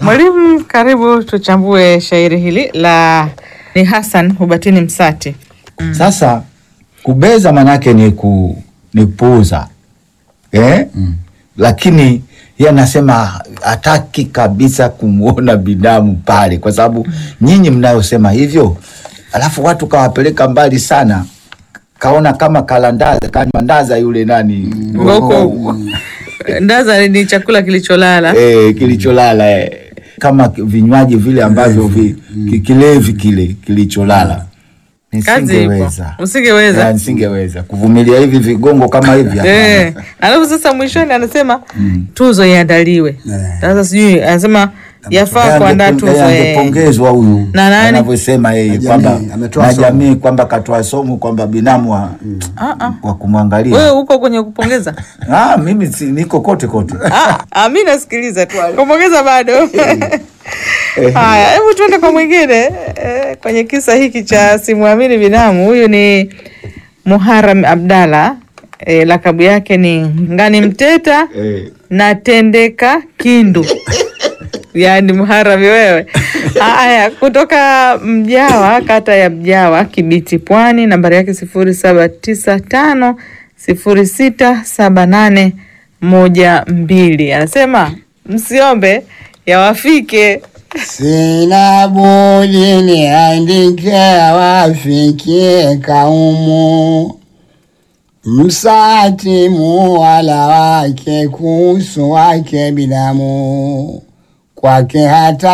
Mwalimu, karibu tuchambue shairi hili la ni Hassan Hubatini Msati. Sasa kubeza manake ni ku, ni kupuuza eh? Lakini yeye anasema hataki kabisa kumwona binamu pale, kwa sababu nyinyi mnayosema hivyo, alafu watu kawapeleka mbali sana, kaona kama kalandaza kamandaza yule nani Ngoko ndaza ni chakula kilicholala. eh, kilicholala eh. kama ki- vinywaji vile ambavyo vi, ki- kilevi kile kilicholala Kazi ipo. nisingeweza Usingeweza. Ya, nisingeweza kuvumilia hivi vigongo kama hivi hapana. Eh, alafu sasa mwishoni anasema tuzo iandaliwe. Sasa sijui anasema yafaa Yeye kuandaa angepo- tuzo. yeye eh. angepongezwa huyu Na nani? anavyosema yeye Na kwamba jamii, ametoa na somo. jamii kwamba katoa somo kwamba binamu wa, Ah, ah. wa kumwangalia Wewe uko kwenye kupongeza? ah, mimi si, niko kote kote Ah, ah, mi nasikiliza tu kupongeza bado. Haya, hebu tuende kwa mwingine eh, kwenye kisa hiki cha simwamini binamu. Huyu ni Muharam Abdalla eh, lakabu yake ni Ngani Mteta eh. na Tendeka Kindu yaani Muharami wewe. Haya, kutoka Mjawa, kata ya Mjawa, Kibiti, Pwani, nambari yake sifuri saba tisa tano sifuri sita saba nane moja mbili. Anasema msiombe yawafike. Sina budi niandike wafikie kaumu Msati muwala wake kuhusu wake binamu kwake hata